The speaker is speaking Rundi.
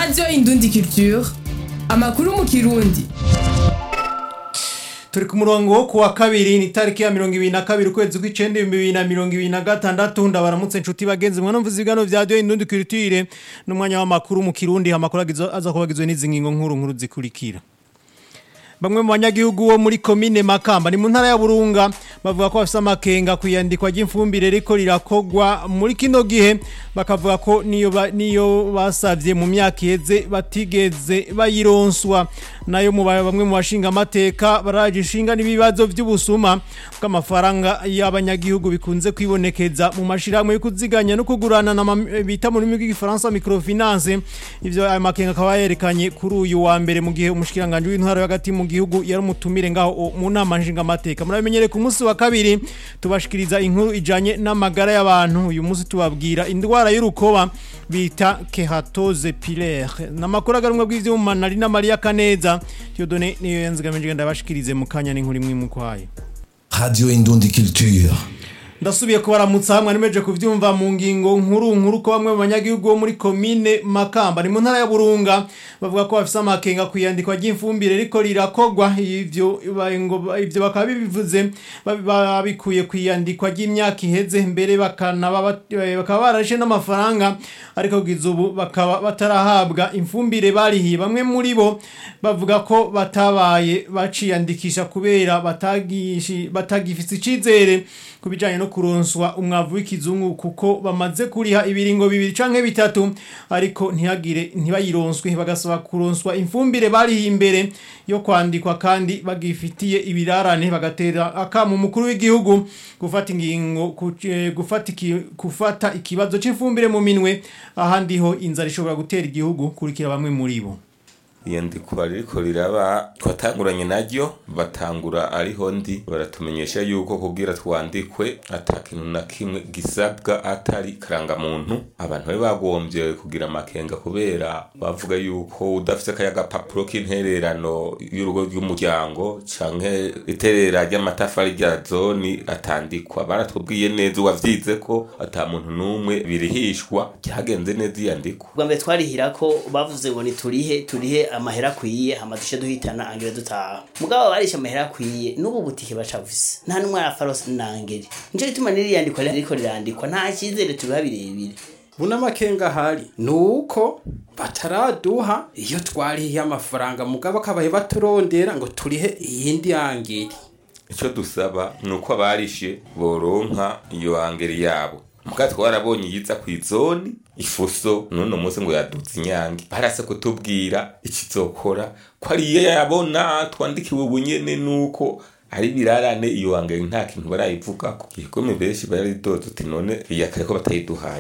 radiyo indundi culture amakuru mu kirundi turi ku murongo wo kuwa kabiri ni tariki ya mirongo ibiri na kabiri ukwezi kw'icenda ibihumbi bibiri na mirongo ibiri na gatandatu ndabaramutse inshuti bagenzi mwana mvuze ibiganiro vya radiyo indundi culture n'umwanya w'amakuru mu kirundi amakuru agizo- aza kuba agizwe n'izi ngingo nkuru nkuru zikurikira bamwe mu banyagihugu bo muri komine makamba ni mu ntara ya burunga bavuga ko bafise amakenga ku iyandikwa ry'ifumbire riko rirakogwa muri kino gihe bakavuga ko niyo ba- niyo basavye mu myaka iheze batigeze bayironswa nayo mu ba- bamwe mu bashinga amateka baraje ishinga n'ibibazo vy'ubusuma bw'amafaranga y'abanyagihugu bikunze kwibonekeza mu mashirahamwe yo kuziganya no kugurana na ma- bita mu rurimi rw'igifaransa microfinance ivyo ayo makenga akaba yerekanye kuri uyu wa mbere mu gihe umushikiranganje w'intwaro hagati mu gihugu yari umutumire ngaho o- mu nama nshingamateka murabimenyere ku munsi wa kabiri tubashikiriza inkuru ijanye n'amagara y'abantu uyu munsi tubabwira indwara y'urukoba bita kehatoze pilaire namakuru agarumwe bw'ivyuma nari na Maria Kaneza Dieudonné niyo yanzigamije ndabashikirize mu kanya n'inkuru imwe mu kwayo Radio Indundi Culture. ndasubiye kubaramutsa hamwe nimeje kuvyumva mu ngingo nkuru nkuru ko bamwe mu banyagihugu bo muri komine Makamba ni mu ntara ya Burunga bavuga ko bafise amakenga kwiyandikwa ry'ifumbire riko rirakogwa ivyo ba- ngo ivyo bakaba bibivuze babi- babikuye kwiyandikwa ry'imyaka iheze mbere bakana baba- eh, bakaba barashe n'amafaranga ariko kugeza ubu bakaba batarahabwa imfumbire barihiye bamwe muri bo bavuga ko batabaye baciyandikisha kubera batagishi batagifise icizere ku bijanye no kuronswa umwavu w'ikizungu kuko bamaze kuriha ibiringo bibiri canke bitatu ariko ntihagire ntibayironswe bagasaba kuronswa imfumbire barihiye imbere yo kwandikwa kandi bagifitiye ibirarane bagatera akamu umukuru w'igihugu gufata ingingo ku- eh, gufata iki- gufata ikibazo c'imfumbire mu minwe ahandi ho inzara ishobora gutera igihugu kurikira bamwe muri bo iyandikwa ririko riraba twatanguranye naryo batangura ariho ndi baratumenyesha yuko kubwira twandikwe ata kintu na kimwe gisabwa atari karangamuntu abantu bari bagombye kugira amakenga kubera bavuga yuko udafise kaya gapapuro k'intererano y'urugo rw'umuryango canke iterera ry'amatafari rya zoni atandikwa baratubwiye neza uwavyize ko ata muntu n'umwe birihishwa ryagenze neza iyandikwa bwa mbere twarihira ko bavuze ngo niturihe turihe amahera akwiye hama duce duhitana angere dutaha mugabo barisha amahera akwiye n'ubu butike bacavuse nta n'umwe arafarose nangere nico gituma n'iriyandikwa ririko rirandikwa nta cyizere tubiha birebire buna makenga ahari ni uko bataraduha iyo twarihiye amafaranga mugabo akabaye baturondera ngo turihe iyindi yangeri icyo dusaba ni uko abarishe boronka iyo angeri yabo muka twarabonye iyiza ku izoni ifuso n'uno munsi ngo yaduze inyange barase kutubwira ikizokora ko ari iyo yabona twandikiwe ubunyene nuko ari birarane iyo angeri nta kintu barayivugako igikome benshi baridoze uti none iyakare ko batayiduhaye